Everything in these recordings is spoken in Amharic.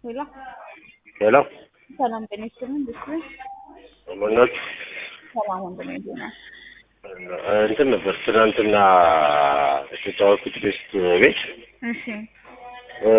ሄሎ ሄሎ ሰላም ጤና ይስጥልኝ። እንዴት ነህ? መኖች ሰላም ወንድሜ እንዴት ነህ? እንትን ነበር ትናንትና የተጫወትኩት ቤስት ቤት እሺ እ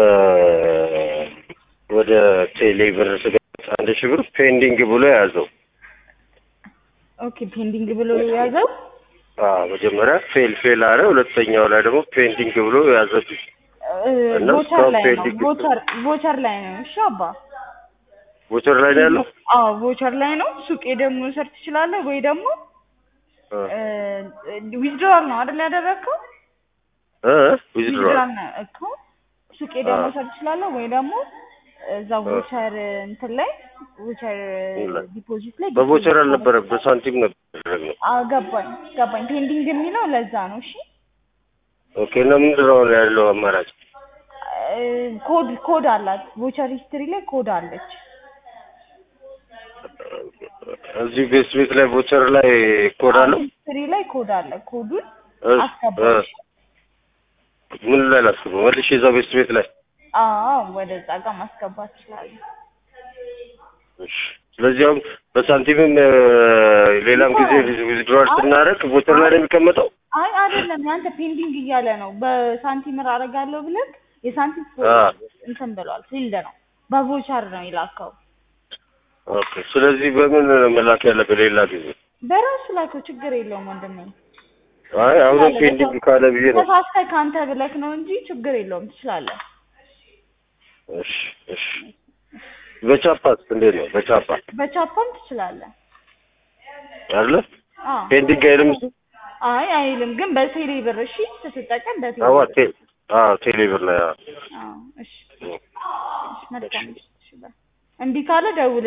ወደ ቴሌ ብር ስገባ አንድ ሺህ ብር ፔንዲንግ ብሎ የያዘው ኦኬ ፔንዲንግ ብሎ የያዘው አዎ መጀመሪያ ፌል ፌል አለ። ሁለተኛው ላይ ደግሞ ፔንዲንግ ብሎ የያዘብኝ እ እና ቮቸር እስካሁን ላይ ነው ፔንዲንግ ቮቸር ቮቸር ላይ ነው። እሺ አባ ቦቸር ላይ ነው ያለው። አዎ ቮቸር ላይ ነው። ሱቄ ደግሞ መውሰድ ትችላለህ ወይ ደግሞ እ ዊዝድሮዋል ነው አይደል ያደረግከው? እ ዊዝድሮ ዊዝድሮዋል ነው እኮ ሱቄ ደግሞ አዎ። መውሰድ ትችላለህ ወይ ደግሞ እዛ ቮቸር እንትን ላይ ቮቸር ላይ። ዲፖዚት ላይ በቦቸር ዲፖዚት አልነበረም በሳንቲም ነበር ያደረግነው። አዎ ገባኝ ገባኝ። ፔንዲንግ የሚለው ለዛ ነው። እሺ ኦኬ እና ምንድን ነው ያለው አማራጭ? እ ኮድ ኮድ አላት ቮቸር ሂስትሪ ላይ ኮድ አለች። እዚህ ቤስት ቤት ላይ ቦቸር ላይ ኮድ አለው። ሂስትሪ ላይ ኮድ አለ። ኮዱን እሺ፣ አስገባሽ። እ ምን ላይ ላስገባው? መልሼ እዛው ቤስት ቤት ላይ አዎ ወደዛ ጋር ማስገባት ትችላለህ። እሺ። ስለዚህ አሁን በሳንቲምም እ ሌላም ጊዜ ዊዝድሮዋል ስናደርግ ቦቸር ላይ ነው የሚቀመጠው። አይ አይደለም፣ ያንተ ፔንዲንግ እያለ ነው። በሳንቲም አደርጋለሁ ብለህ የሳንቲም አ እንትን ብሏል ፊልድ ነው። በቮቸር ነው የላከው። ኦኬ። ስለዚህ በምን መላክ ያለብህ ሌላ ጊዜ? በራሱ ላከው፣ ችግር የለውም ወንድሜ። አይ አሁንም ፔንዲንግ ካለ ብዬ ነው። ተሳስተህ ከአንተ ብለክ ነው እንጂ ችግር የለውም፣ ትችላለህ። እሺ፣ እሺ። በቻፓስ እንዴት ነው? በቻፓ በቻፓም ትችላለህ። አይደለ? አዎ ፔንዲንግ አይልም እሱ? አይ አይልም፣ ግን በቴሌ ብር እሺ፣ ስትጠቀም በቴሌ አዋ ብር። ቴ አዎ ቴሌ ብር ላይ አዎ። አዎ እሺ፣ እሺ፣ መልካም እሺ፣ በል። እምቢ ካለ ደውል